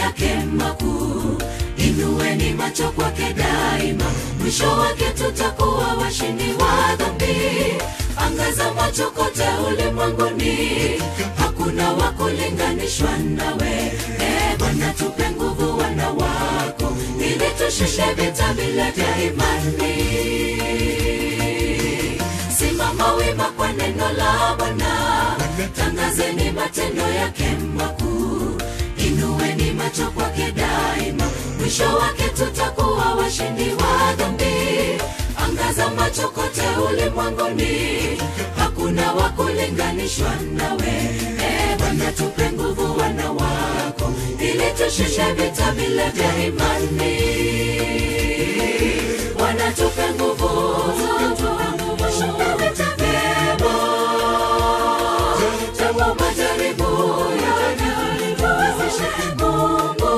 yake makuu inueni macho kwake daima mwisho wake tutakuwa washindi wa dhambi angaza macho kote ulimwenguni hakuna wa kulinganishwa nawe e bwana tupe nguvu wana wako ili tushushe vita vile vya imani simama wima kwa neno la bwana tangazeni matendo yake makuu inueni macho kwake daima mwisho wake tutakuwa washindi wa dhambi angaza macho kote ulimwenguni hakuna wa kulinganishwa nawe e bwana tupe nguvu wana wako ili tushushe vita vile vya imani bwana tupe nguvu tushinda vita vyema japo majaribu yanatuwezeshe mungu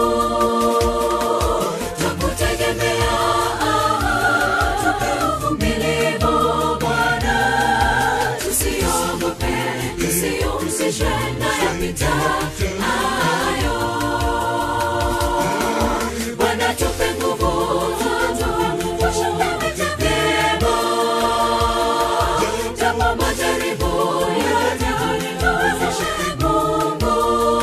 twakutegemea tupe uvumilivu bwana tusiogope tusiumzishwe na yapita hayo bwana tupe nguvu tushinda vita vyema japo majaribu yanatuwezeshe mungu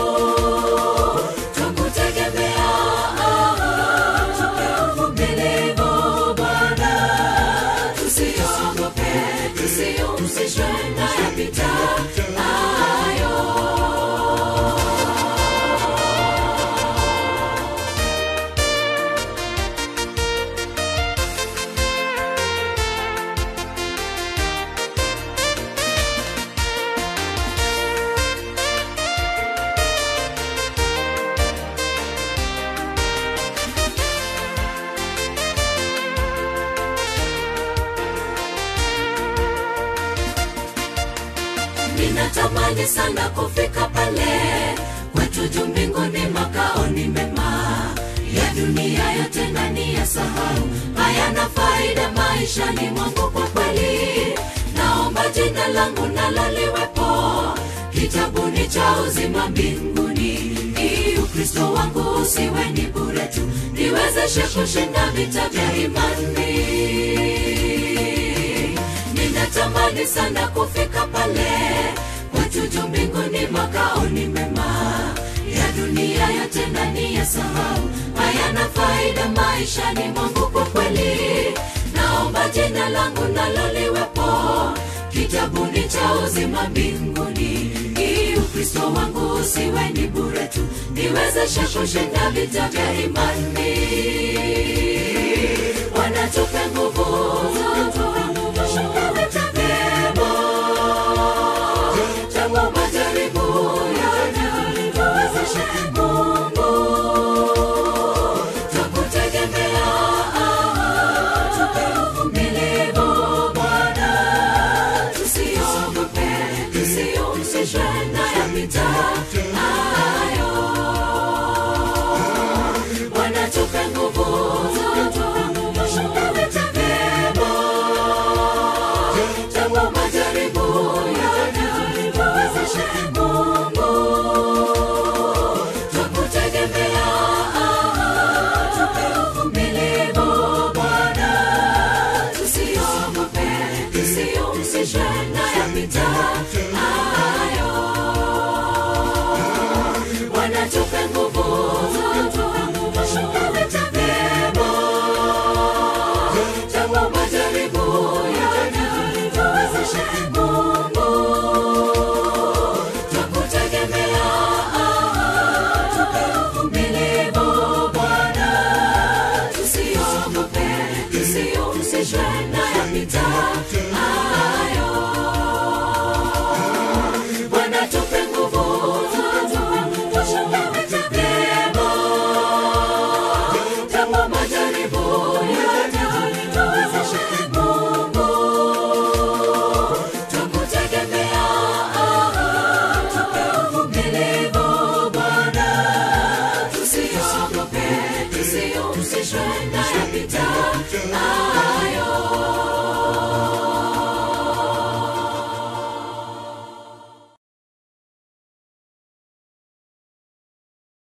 twakutegemea tupe uvumilivu bwana tusiogope tusiumzishwe na yapita hayo ninatamani sana kufika pale kwetu juu mbinguni makaoni mema ya dunia yote ndani ya sahau hayana faida maishani mwangu kwa kweli naomba jina langu nalo liwepo kitabuni cha uzima mbinguni ili ukristo wangu usiwe ni bure tu niwezeshe kushinda vita vya imani ninatamani sana kufika pale kwetu juu mbinguni makaoni mema ya dunia yote ndani ya sahau hayana faida maishani mwangu kwa kweli naomba jina langu nalo liwepo kitabuni cha uzima mbinguni ili ukristo wangu usiwe ni bure tu niwezeshe kushinda vita vya imani wanatupe nguvu tushinda vita vyema japo majaribu yanatuwezeshe mungu twakutegemea tupe uvumilivu bwana tusiogope tusiumzishwe na yapita hayo bwana tupe nguvu tushinda vita vyema japo majaribu yanatuwezeshe mungu twakutegemea tupe uvumilivu bwana tusiogope tusiumzishwe na yapita hayo bwana tupe nguvu